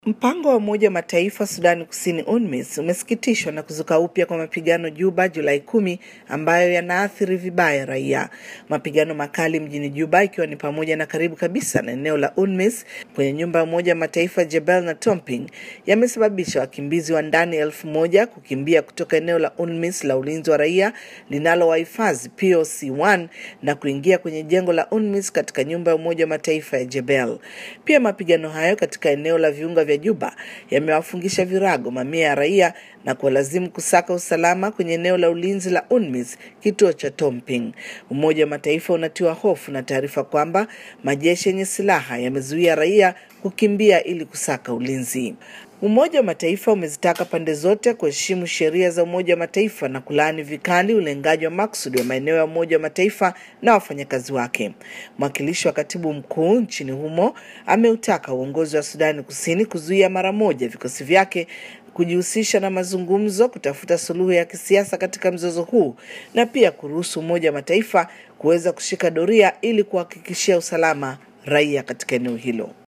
Mpango wa Umoja wa Mataifa Sudani Kusini UNMISS umesikitishwa na kuzuka upya kwa mapigano Juba Julai kumi ambayo yanaathiri vibaya raia. Mapigano makali mjini Juba ikiwa ni pamoja na karibu kabisa na eneo la UNMISS kwenye nyumba ya Umoja wa Mataifa Jebel na Tomping yamesababisha wakimbizi wa ndani elfu moja kukimbia kutoka eneo la UNMISS la ulinzi wa raia linalowahifadhi POC1 na kuingia kwenye jengo la UNMISS katika nyumba ya Umoja wa Mataifa ya Jebel. Pia mapigano hayo katika eneo la viunga vya Juba yamewafungisha virago mamia ya raia na kuwalazimu kusaka usalama kwenye eneo la ulinzi la UNMISS kituo cha Tomping. Umoja wa Mataifa unatiwa hofu na taarifa kwamba majeshi yenye silaha yamezuia raia kukimbia ili kusaka ulinzi. Umoja wa Mataifa umezitaka pande zote kuheshimu sheria za Umoja wa Mataifa na kulaani vikali ulengaji wa maksudi wa maeneo ya Umoja wa Mataifa na wafanyakazi wake. Mwakilishi wa katibu mkuu nchini humo ameutaka uongozi wa Sudani Kusini kuzuia mara moja vikosi vyake kujihusisha na mazungumzo kutafuta suluhu ya kisiasa katika mzozo huu na pia kuruhusu Umoja wa Mataifa kuweza kushika doria ili kuhakikishia usalama raia katika eneo hilo.